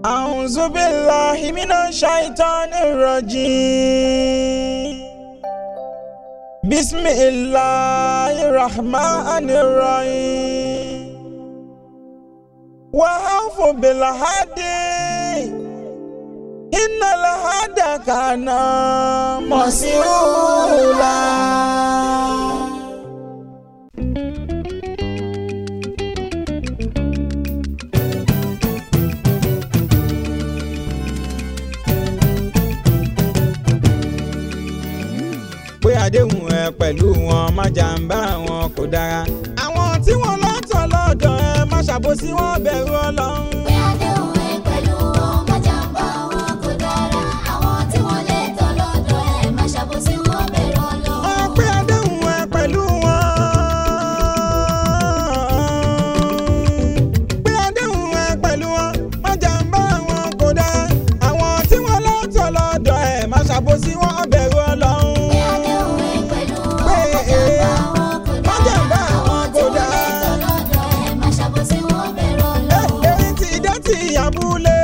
أعوذ بالله من الشيطان الرجيم بسم الله الرحمن الرحيم وأوفوا بالعهد إن العهد كان مسؤولا pé àdéhùn ẹ pẹ̀lú wọn má jàǹbá wọn kò dára. àwọn tí wọ́n lọ́tọ̀ lọ́dọ̀ ẹ má ṣàbòsí wọn bẹ̀rù ọlọ́run. pé àdéhùn ẹ pẹ̀lú wọn má jàǹbá wọn kò dára àwọn tí wọ́n lè tọ́ lọ́dọ̀ ẹ má ṣàbòsí wọn bẹ̀rù Ọlọ́run. wọ́n pé àdéhùn ẹ pẹ̀lú wọn. pé àdéhùn ẹ pẹ̀lú wọn má jàǹbá wọn kò dára. àwọn tí wọ́n lọ́tọ̀ lọ́dọ̀ ẹ má ṣàbòsí wọn bẹ̀rù ọlọ́run. pé àdéhùn ẹ pẹ̀lú wọn pé má jàǹbá wọn kò má dára jàǹbá wọn kò àwọn tí wọ́n lè tọ́ lọ́dọ̀ ẹ má ṣàbòsí wọn bẹ̀rù Ọlọ́run. erin ti dé ti abúlé.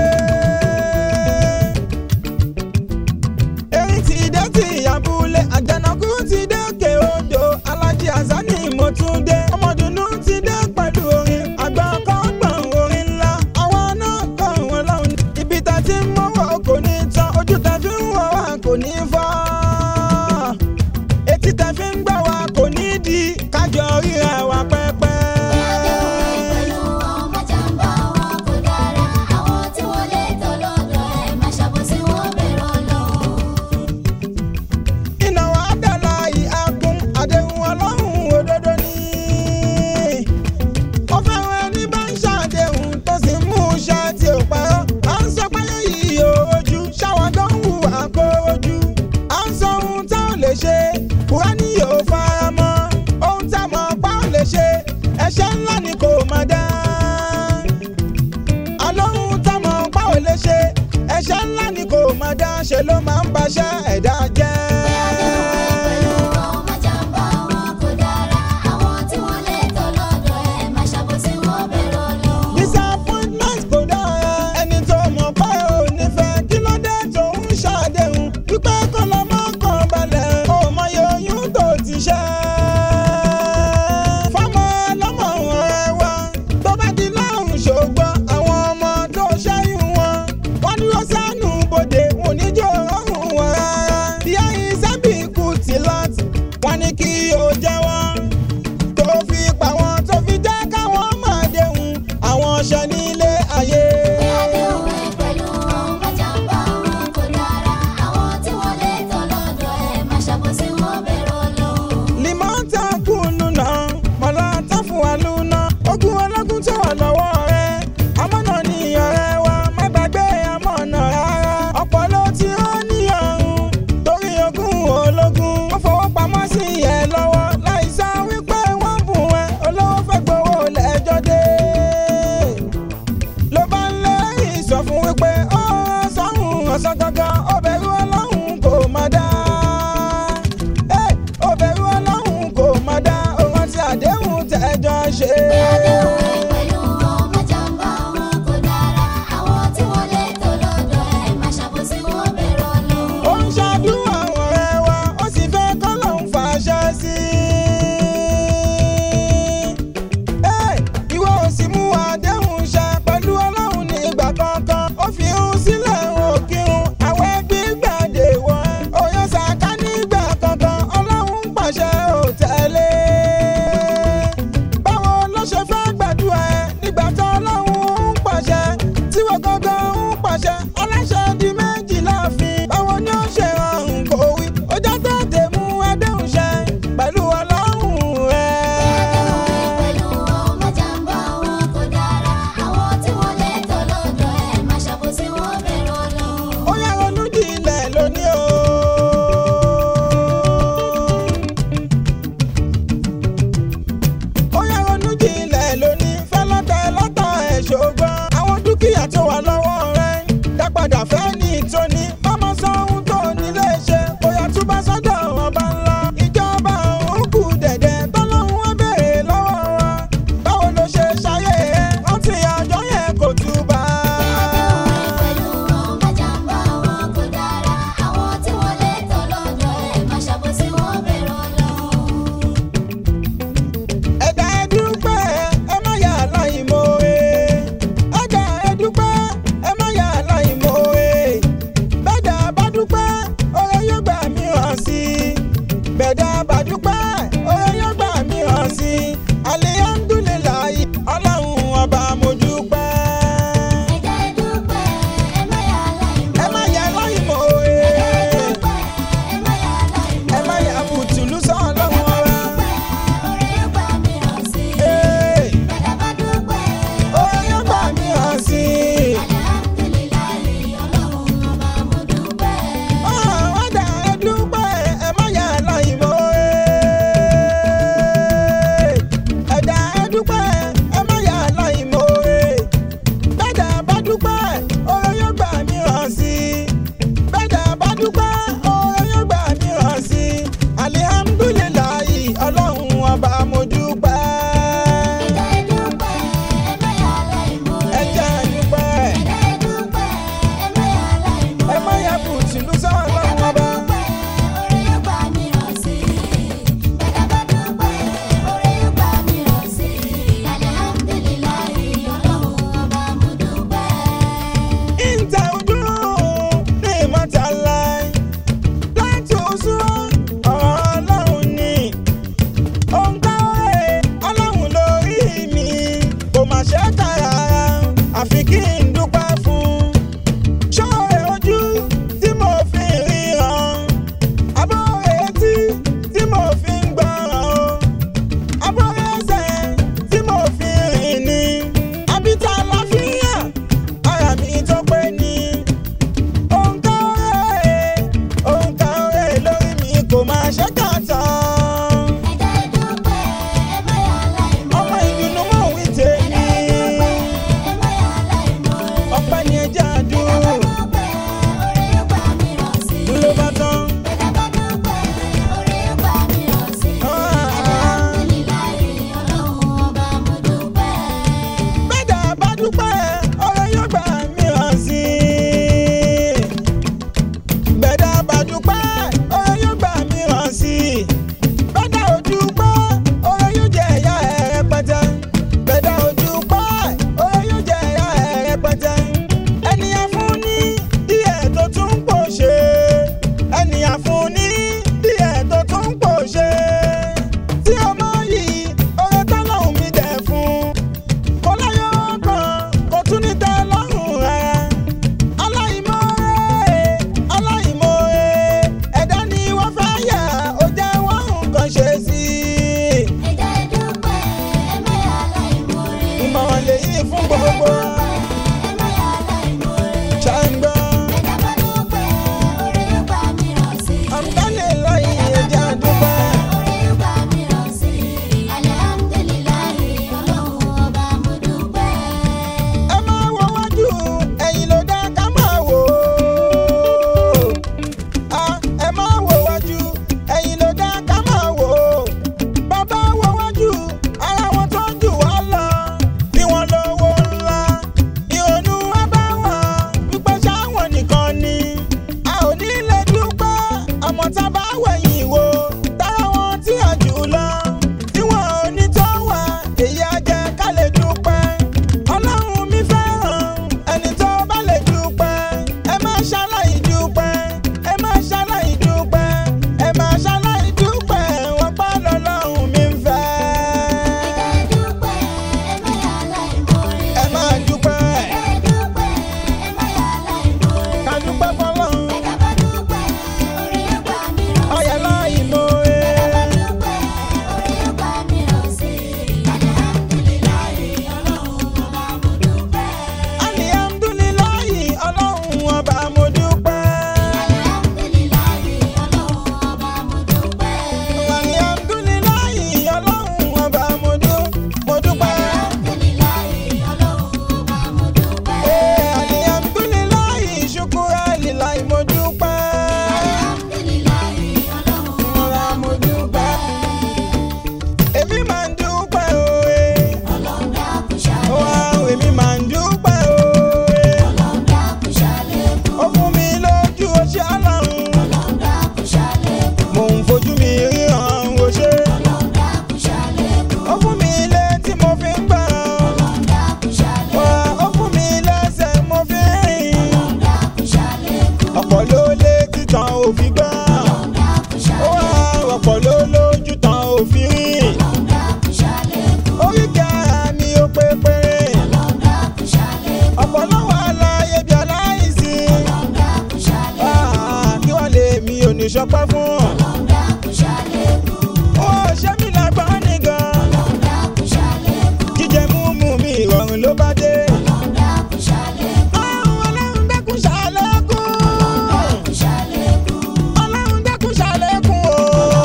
erin ti dé ti abúlé. àjànàkú ti dé òkè odò. alájí azani mo tún dé. ọmọdùnú ti dé pẹ̀lú orin. àgbà kan gbọ̀n orin ńlá. àwọn náà kàn wọ́n lọ́hùn. ibi tá ti ń mọ́wọ́ kò ní tán. ojú tá fi ń wọ̀ wá kò ní fọ́. etí tá fi ń gbọ́ wá kò ní di. kájọ ríra wa pẹ́pẹ́. pé àdéhùn ẹ pẹ̀lú wọn má jàǹbá wọn kò dára àwọn tí wọ́n lè tọ́ lọ́dọ̀ ẹ má ṣàbòsí wọn bẹ̀rù Ọlọ́run. iná wa dàlà ìhàkùn àdéhùn ọlọ́run òdodo ni. ó fẹ́ràn ẹni bá ń ṣàdéhùn tó sì ń mú iṣẹ́ tí ò parọ́. à ń sọ pé yìí ò ojú ṣáwọn tó ń hù àkórojú. à ń sọ ohun tá ò lè ṣe kúránì yóò fara mọ́. ohun tá mọ̀ pa ò lè ṣe ẹ̀ṣẹ̀ ńlá ni kò má dá. àlóhun tá mọ̀ pa ò lè ṣe ẹ̀ṣẹ̀ ńlá ni kò má dá ṣe ló máa ń baṣẹ́ ẹ̀dá jẹ́. pé àdéhùn ẹ pẹ̀lú wọn má jàǹbá wọn kò dára àwọn tí wọ́n lè tọ́ lọ́dọ̀ ẹ má ṣàbòsí wọn bẹ̀rù Ọlọ́run. disappointment kò dára ẹni tó mọ̀ pé ò ní fẹ́ kí ló dé tó ń ṣàdéhùn wípé kó lọ mọ́ kàn balẹ̀ ó mọyì oyún tó ti ṣẹ́. fọmọ lọmọ ọ̀rẹ́ wa tó bá di lọ́rùn ṣògbọ́n àwọn ọmọ tó ṣẹ́yìn wọn wọ́n dúró sánú bodè wọn ò ní jò rọrùn wọn rárá. ìyá yìí sábì kù tí láti wọ́n ní kí o jẹ́wọ́ tó fi pa wọn tó fi jẹ́ káwọn máa déhùn àwọn ṣẹ nílé ayé. pé àdéhùn ẹ pẹ̀lú wọn má jàǹbá wọn kò dára àwọn tí wọ́n lè tọ́ lọ́dọ̀ ẹ má ṣàbòsí wọn bẹ̀rù Ọlọ́run. limọ́tà kùnú náà mọ̀lá tá fún wa lúná ogun ológun tó wà lọ́wọ́ rẹ̀ amọ̀nà ni ọ̀rẹ́ wa má gbàgbé amọ̀nà rárá ọ̀pọ̀ ló ti rán ní ọ̀run torí ogun ológun wọ́n fowó pamọ́ sí ẹ lọ́wọ́ láì sọ wípé wọ́n bùn ẹ olówó fẹ́ gbowó lẹ́jọ́ dé ló bá ń lé ìsọfún wípé ó sọ́hun ọ̀sán gangan ó bẹ̀rù ọlọ́run kò má dá Ẹ́, ó bẹ̀rù ọlọ́run kò má dá ohun tí àdéhùn tẹ́jọ́ ṣe. pé àdéhùn ẹ pẹ̀lú wọn má jàǹbá wọn kò dára àwọn tí wọ́n lè tọ́ lọ́dọ̀ ẹ má ṣàbòsí wọn bẹ̀rù Ọlọ́run. ó ń ṣàdúrà ọ̀rẹ́ wa ó sì fẹ́ kọ́ lóun fàṣẹ sí i. Ẹ́, ìwọ ò sì mú àdéhùn ṣẹ pẹ̀lú ọlọ́run ní ìgbà kankan ó fi ń sílẹ̀ òkìrun àwọn ẹbí gbàdé wọ ẹ́ òyìn ṣàká nígbà kankan ọlọ́run ń pàṣẹ ò tẹ̀lé. báwo ló ṣe fẹ́ gbàdúrà ẹ nígbà tó ọlọ́run ń pàṣẹ tí wọ́n gangan ń pàṣẹ aláṣẹ di méjì láàfin báwo ni ó ṣe rọrùn kò wí ó jẹ́ tètè mú àdéhùn ṣẹ pẹ̀lú ọlọ́run rẹ̀. pẹ̀lú wọn má jàǹbá wọn kò dára àwọn tí wọ́n lè tọ́ lọ́dọ̀ ẹ má ṣàbòsí wọn bẹ̀rù Ọlọ́run. ó yá ronú jinlẹ̀ lónìí o. ó yá ronú jinlẹ̀ lónìí fẹ́ lọ́tẹ̀ lọ́tọ̀ ẹ̀ ṣògbọ́n àwọn dúkìá tó wà lọ́wọ́ rẹ̀ dá padà fẹ́ ní ìtóní mọ́mọ́ sọ ohun tó nílé ṣe bóyá túbọ̀ sọ́dọ̀ ọba ńlá ìjọba òun kù dẹ̀dẹ̀ tọ́lọ́hún wá béèrè lọ́wọ́ wa báwo ló ṣe ṣayé ẹ rántí àjọ yẹn kò túbà. àdéhùn ṣọpẹ́ fún. ó ṣe mí lágbọ́n nìgan. jíjẹ múmu mi ìrọ̀rùn ló bá dé. ọlọ́run dákun ṣàlékún. ọlọ́run dákun ṣàlékún o.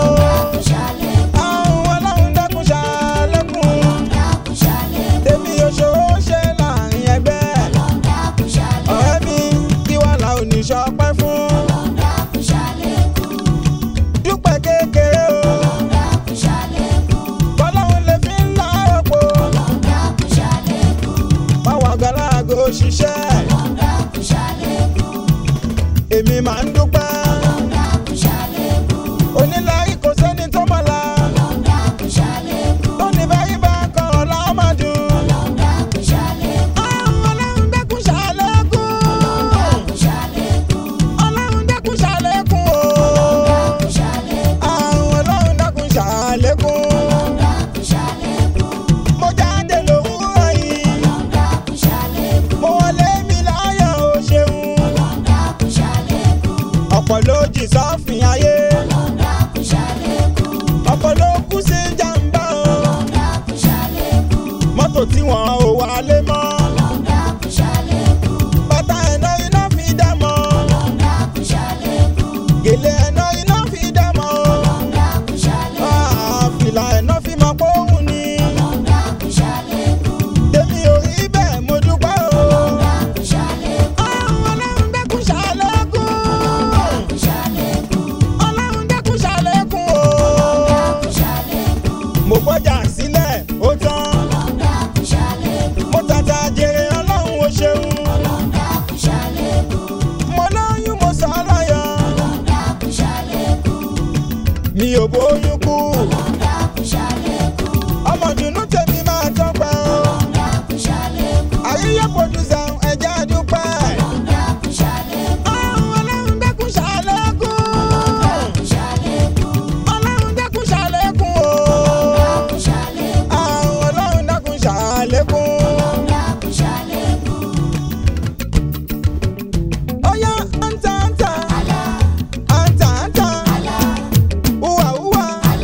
ọlọ́run dákun ṣàlékún. tèmi òṣòro ṣe láàrin ẹgbẹ́. ọ̀rẹ́ mi kí wàá la òní ṣọpẹ́ fún. dúpẹ́ kékeré o. bọ́lọ́run lè fi ń la ọ̀pọ̀. báwa gàlágò ṣiṣẹ́. èmi máa ń dúpẹ́. onílárí kò sẹ́ni tó mọ̀ la. tó ní báyìí bá kọ́ ọ̀la máa dùn. ọlọ́run dákun ṣàlékún. ọlọ́run dákun ṣàlékún o. ọlọ́run dákun ṣàlékún. mo jáde lówùúrọ̀ yìí. mo wọlé mi láyọ̀ o ṣeun. ọ̀pọ̀ ló jì sọ́fìn ayé. ọ̀pọ̀ ló kú sí jàǹbá o. mọ́tò tí wọ́n ò wálé mọ́. bàtà ẹ̀nà iná fi dá mọ́. gèlè ẹ̀nà iná fi dá mọ́. Ah, fìlà ẹ̀nà fi mọ́ pọ́hùn ni. tèmi ò rí bẹ́ẹ̀ mo dúpẹ́ o. ọlọ́run dákun ṣàlékún. ọlọ́run dákun ṣàlékún o. mo gbọ́jà sílẹ̀ ó tán. mo tàtà jèrè ọlọ́run ó ṣeun. mo lóyún mo sọ láyọ̀. mi ò bóyún kú. ọmọ dùnú tèmi máa tọ́pẹ́ o. àyíyá pòdùsà ẹ̀jẹ̀ àdúpẹ́. ọlọ́run dákun ṣàlékún. ọlọ́run dákun ṣàlékún o. ọlọ́run dákun ṣàlékún. Oya anta anta anta anta uwa uwa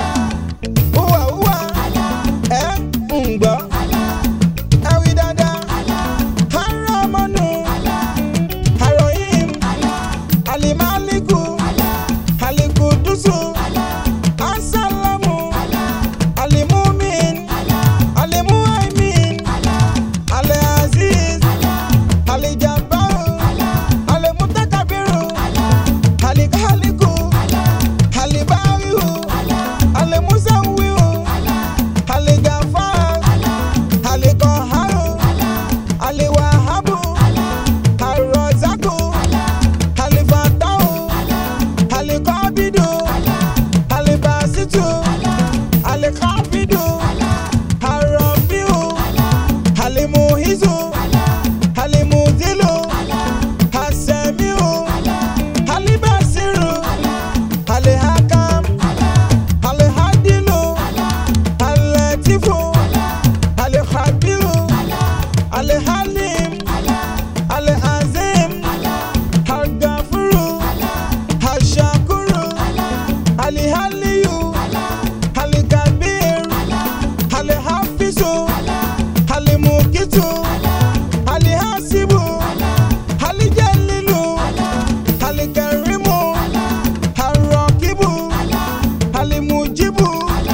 uwa uwa ẹ ń gbọ́ ẹ wí dáadáa haramanu harohim alimaliku alikudusu asalamu alimumin alimuhaimin aliaziz alijabaru alimutakabiru alikaliku alibarihu alimusawiru aligafar alikoharu aliwahabu arọzaku alifatahu alikobidu alibasitu alikabidu arafiu alimuhizu alimudilu asemiu alibasiru alihakam alihadilu alatifu alihabiru alihalim alihazim algafuru ashakuru alihaliyu alikabir alihafizu alimukitu alihasibu alijalilu alikarimu arakibu alimujibu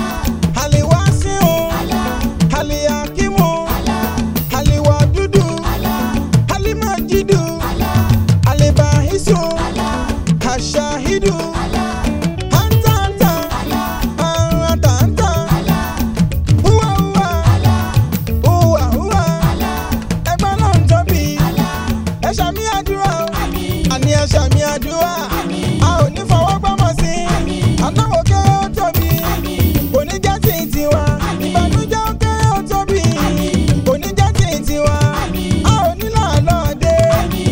aliwasiu aliyakimu aliwadudu alimajidu alibahisu ashahidu anta anta anta anta uwa uwa uwa uwa ẹgbẹ́ náà ń tóbi ẹ ṣàmì àdúrà o àní ẹ ṣàmì àdúrà a ò ní fọwọ́ gbọ́mọ̀ sí aláwọ̀ kéré ó tóbi kò ní jẹ́ tí ì tiwa ìbànújẹ́ ó kéré ó tóbi kò ní jẹ́ tí ì tiwa a ò ní làálọ̀ dé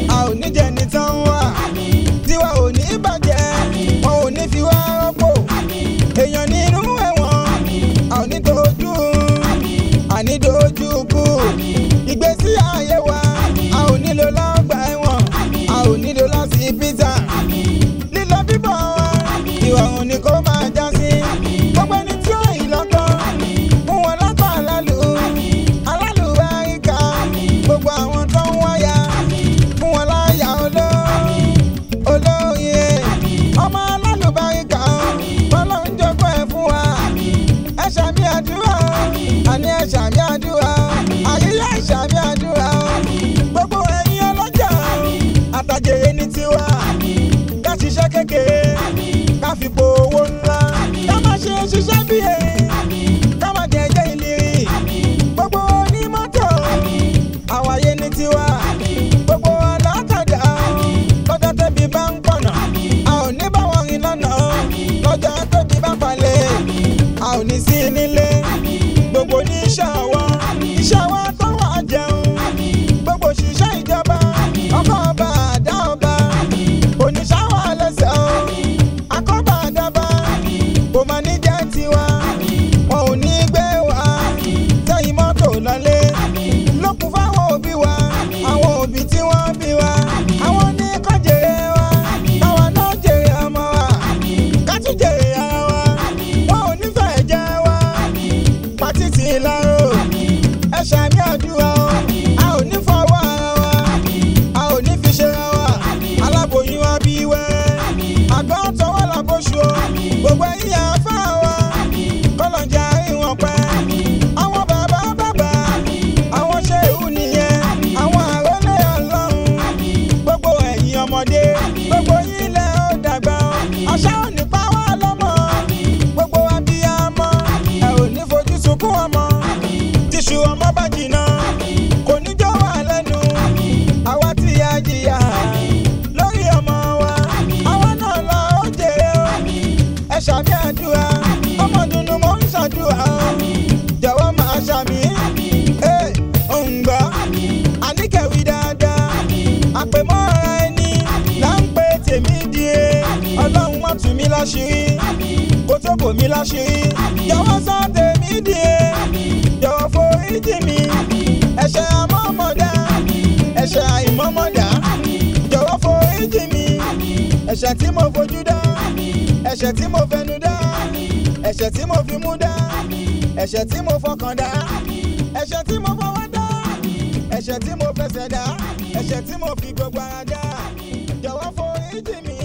iṣẹ́ ọwọ́ iṣẹ́ ọwọ́ tó wà jẹun gbogbo òṣìṣẹ́ ìjọba ọkọ̀ ọba àdá ọba oníṣàwọ̀ lẹ́sẹ̀ o akọ́bà àdàbà kò máa ní jẹ́ tiwa wọn ò ní gbé wa sẹ́yìn mọ́tò lọ́lé lókun fáwọn òbí wa àwọn òbí tí wọ́n bí wa àwọn ní kọ́ jèrè wa káwa náà jèrè ọmọ wa ká tún jèrè ara wa wọn ò nífẹ̀ẹ́ jẹ́ wa pàtìtì ìlàró ẹ ṣàmì àdúrà o a ò ní fọwọ́ ara wa a ò ní fi ṣe ra wa aláboyún wa bí wẹ́rẹ́ àgbọn tọwọ́ làbóṣù o gbogbo ẹ̀yìn àfa wa kọlọ̀jà ìwọ̀n pẹ́ àwọn bàbá bàbá àwọn ṣéhù nìyẹn àwọn àrólé ọlọ́run gbogbo ẹ̀yìn ọmọdé gbogbo yín lẹ ó dàgbà o àṣà ò ní pa wá lọ́mọ gbogbo abiyamọ ẹ ò ní fojú sunkún ọmọ tíṣù ọmọ bá jìnnà kò ní jọ wà lẹ́nu àwa tí a jìyà lórí ọmọ wa àwa náà lọ ó jèrè o ẹ ṣàmì àdúrà ọmọ dunu mò ń ṣàdúrà o jọ̀wọ́ máa ṣàmì ẹ ń gbọ́ àníkẹ́wì dáadáa àpèmọ́ra ẹni là ń pè tèmi di e ọlọ́run má tù mí láṣìírí kó tó bò mí láṣìírí jọ̀wọ́ sọ tèmi di e jọ̀wọ́ foríjì mi ẹ̀ṣẹ̀ àmọ́mọ́dá ẹ̀ṣẹ̀ àìmọ́mọ́dá jọ̀wọ́ foríjì mi ẹ̀ṣẹ̀ tí mo fojú dá ẹ̀ṣẹ̀ tí mo fẹnu dá ẹ̀ṣẹ̀ tí mo fi mú dá ẹ̀ṣẹ̀ tí mo fọkàn dá ẹ̀ṣẹ̀ tí mo fọwọ́ dá ẹ̀ṣẹ̀ tí mo fẹsẹ̀ dá ẹ̀ṣẹ̀ tí mo fi gbogbo ara dá jọ̀wọ́ foríjì mi